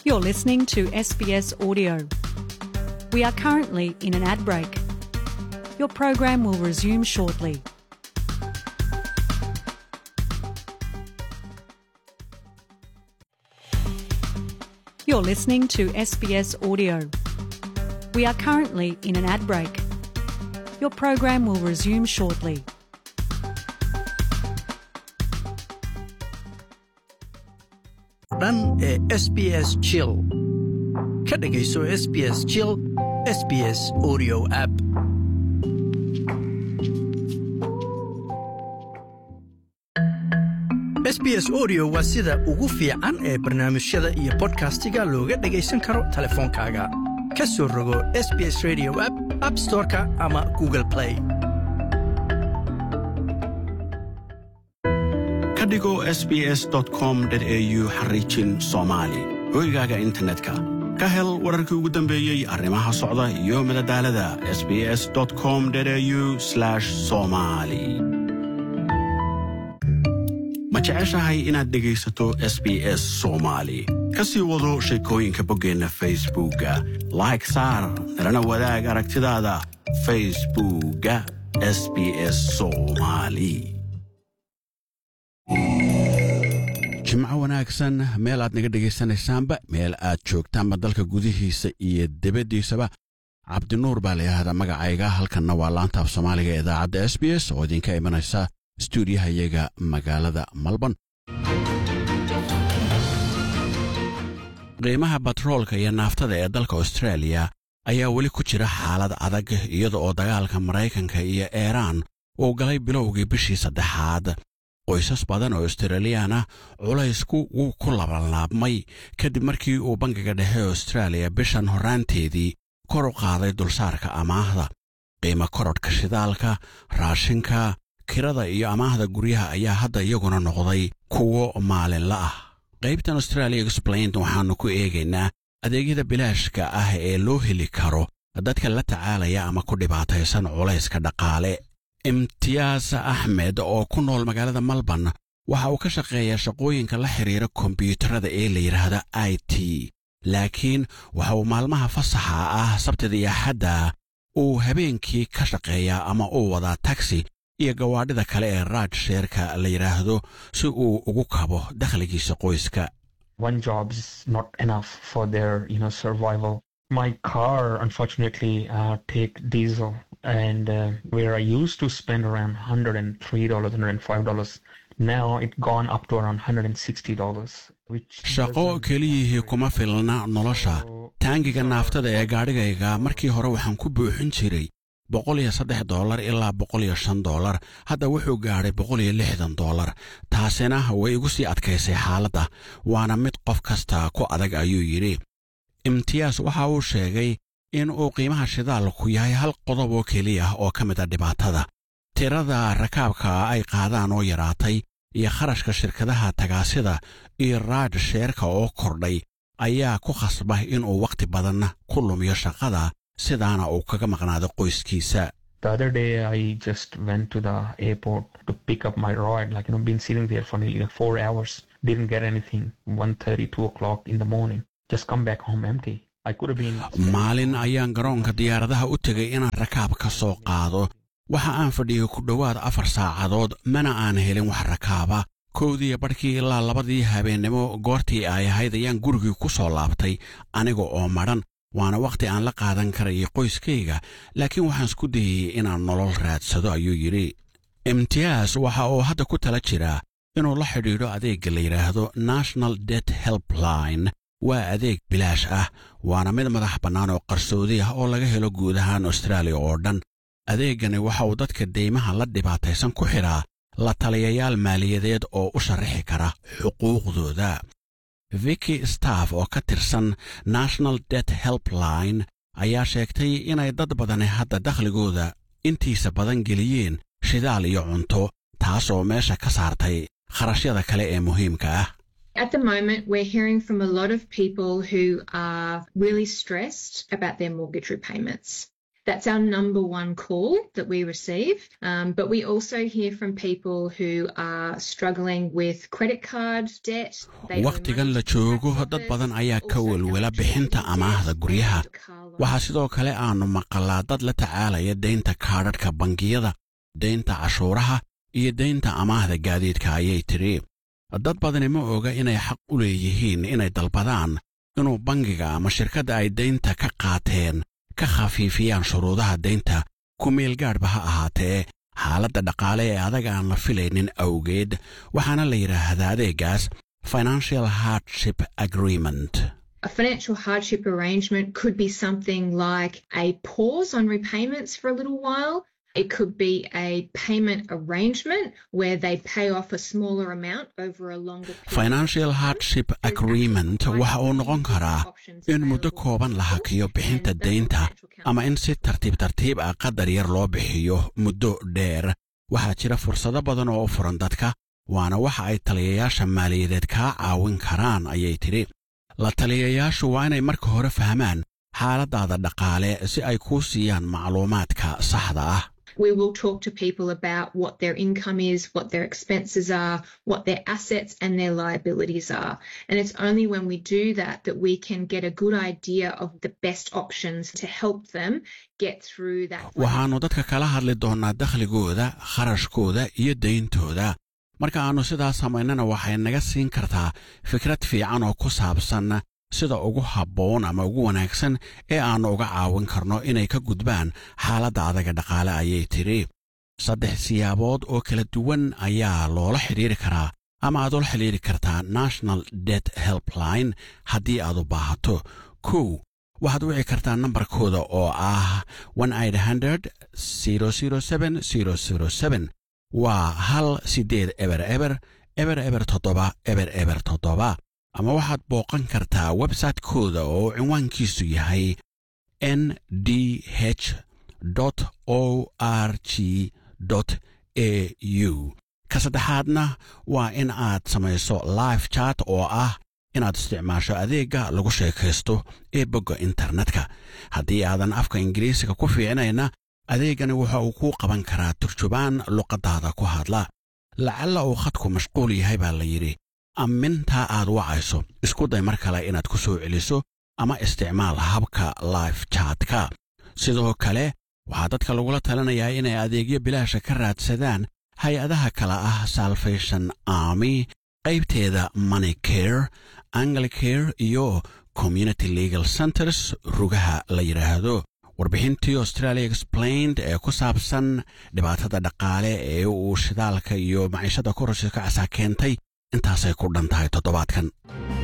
You're listening to SBS Audio. We are currently in an ad break. Your program will resume shortly. You're listening to SBS Audio. We are currently in an ad break. Your program will resume shortly. dhan ee sbs chill ka dhegayso sbs chill sbs audio app sbs audio waa sida ugu fiican ee barnaamijyada iyo bodkastiga looga dhagaysan karo teleefoonkaaga ka soo rogo sbs radio app app storeka ama google play ka dhigo sbs com au xariijin soomaali hoygaaga internetka ka hel wararkii ugu dambeeyey arrimaha socda iyo madadaalada sbs com au somali ma jeceshahay inaad dhegaysato s b s soomaali ka sii wado sheekooyinka boggeenna facebookga like saar nalana wadaag aragtidaada facebookga s b s soomaali jimco wanaagsan meel aad naga dhegaysanaysaanba meel aad joogtaanba dalka gudihiisa iyo debaddiisaba cabdinuur baa layidhaahdaa magacayga halkanna waa laanta af soomaaliga ee idaacadda s b s oo idinka imanaysa stuudiyaha iyaga magaalada malban qiimaha batroolka iyo naaftada ee dalka austraaliya ayaa weli ku jira xaalad adag iyada oo dagaalka maraykanka iyo eiraan uu galay bilowgii bishii saddexaad qoysas badan oo australiyaana culaysku wuu ku labanlaabmay kadib markii uu bangiga dhexe austraaliya bishan horraanteedii kor u qaaday dulsaarka amaahda qiimo korodhka shidaalka raashinka kirada iyo amaahda guryaha ayaa hadda iyaguna noqday kuwo maalinla ah qaybtan australia explained waxaannu ku eegaynaa adeegyada bilaashka ah ee loo heli karo dadka la tacaalaya ama ku dhibaataysan culayska dhaqaale imtiyaas axmed oo ku nool magaalada malban waxa uu ka shaqeeyaa shaqooyinka la xidhiira kombiyuutarada ee la yidhaahda i t laakiin waxa uu maalmaha fasaxa ah sabtida iyo axadda uu habeenkii ka shaqeeyaa ama uu wadaa tagsi iyo gawaadhida kale ee raaj sheerka la yidhaahdo si uu ugu kabo dakhligiisa qoyska one job is not enough for their you know survival my car unfortunately uh, take diesel and uh, where i used to spend around $103 $105 now it gone up to around $160 which shaqo keliyihii kuma filna nolosha taangiga naaftada ee gaadhigayga markii hore waxaan ku buuxin jiray boqol iyo saddex doolar ilaa boqol iyo shan doolar hadda wuxuu gaadhay boqol iyo lixdan doolar taasina way igu sii adkaysay xaaladda waana mid qof kasta ku adag ayuu yidhi imtiyaas waxa uu sheegay in uu qiimaha shidaalku yahay hal qodob oo keliya oo ka mid a dhibaatada tirada rakaabka ay qaadaan oo yaraatay iyo kharashka shirkadaha tagaasida iyo raaj sheerka oo kordhay ayaa ku khasba inuu wakhti badan ku lumiyo shaqada sidaana uu kaga maqnaado qoyskiisa the other day i just went to the airport to pick up my ride like you know been sitting there for nearly like four hours didn't get anything 1.30 2 o'clock in the morning just come back home empty i could have been maalin ayaan garoonka diyaaradaha u tegay inaan rakaab ka soo qaado waxa aan fadhiyay ku dhowaad afar saacadood mana aan helin wax rakaaba kowdiiyo badhkii ilaa labadii habeennimo goortii ay ahayd ayaan gurigii ku soo laabtay aniga oo madhan waana wakhti aan la qaadan karayay qoyskayga laakiin waxaan isku dayey inaan nolol raadsado ayuu yidhi imtiyaas waxa uu hadda ku tala jiraa inuu la xidhiidho adeegga la yidhaahdo national det helpline waa adeeg bilaash ah waana mid madax bannaan oo qarsoodi ah oo laga helo guud ahaan austraaliya oo dhan adeeggani waxa uu dadka deymaha la dhibaataysan ku xidhaa la taliyayaal maaliyadeed oo u sharaxi kara xuquuqdooda viki staff oo ka tirsan national det helpline ayaa sheegtay inay dad badani hadda dakhligooda intiisa badan geliyeen shidaal iyo cunto taasoo meesha ka saartay kharashyada kale ee muhiimka ah At the moment, we're hearing from a lot of people who are really stressed about their mortgage repayments. That's our number one call that we receive. Um, but we also hear from people who are struggling with credit card debt. They owe wakhtigan money la to the joogo tax dad office, badan ayaa ka also welwela electricity bixinta debt amaahda guryaha and car loans. waxaa sidoo kale aanu maqalaa dad la tacaalaya deynta kaadhadhka bangiyada deynta cashuuraha iyo deynta amaahda gaadiidka ayay tidhi dad badani ma oga inay xaq u leeyihiin inay dalbadaan inuu bangiga ama shirkadda ay deynta ka qaateen ka khafiifiyaan shuruudaha deynta ku meelgaadhba ha ahaatee xaaladda dhaqaale ee adag aan la filaynin awgeed waxaana la yidhaahdaa adeegaas financial hardship agreement A financial hardship arrangement could be something like a pause on repayments for a little while. It could be a payment arrangement where they pay off a smaller amount over a longer period. financial hardship agreement waxa uu noqon karaa in muddo kooban la hakiyo bixinta deynta ama in si tartiib tartiib ah qadar yar loo bixiyo muddo dheer waxaa jira fursado badan oo u furan dadka waana waxa ay taliyayaasha maaliyadeed kaa caawin karaan ayay tidhi la taliyayaashu waa inay marka hore fahmaan xaaladaada dhaqaale si ay kuu siiyaan macluumaadka saxda ah We will talk to people about what their income is, what their expenses are, what their assets and their liabilities are. And it's only when we do that that we can get a good idea of the best options to help them get through that. waxaannu dadka kala hadli doonnaa dakhligooda kharashkooda iyo deyntooda marka aannu sidaas samaynana waxay naga siin kartaa fikrad fiican oo ku saabsan sida ugu habboon ama ugu wanaagsan ee aannu uga caawin karno inay ka gudbaan xaaladda adaga dhaqaale ayay tidhi saddex siyaabood oo kala duwan ayaa loola xidhiiri karaa ama aad ula xidhiiri kartaa national det helpline haddii aad u baahato kow waxaad wici kartaa nambarkooda oo ah waa hal siddeed eber eber eber eber toddoba eber eber toddoba ama waxaad booqan kartaa websaytekooda oo cinwaankiisu yahay n d h o r g a u ka saddexaadna waa in aad samayso live chat oo ah inaad isticmaasho adeegga lagu sheekaysto ee bogga internetka haddii aadan afka ingiriisiga ku fiicnayna adeeggani waxa uu kuu qaban karaa turjubaan luqaddaada ku hadla lacalla uu khadku mashquul yahay baa la yidhi ammintaa aad wacayso isku day mar kale inaad ku soo celiso ama isticmaal habka live chatka sidoo kale waxaa dadka lagula talinayaa inay adeegyo bilaasha ka raadsadaan hay-adaha kale ah salvation army qaybteeda money care anglicare iyo community legal centers rugaha la yidhaahdo warbixintii australia explained ee ku saabsan dhibaatada dhaqaale ee uu shidaalka iyo maciishada kororsiska casaa keentay intaasay ku dhan tahay toddobaadkan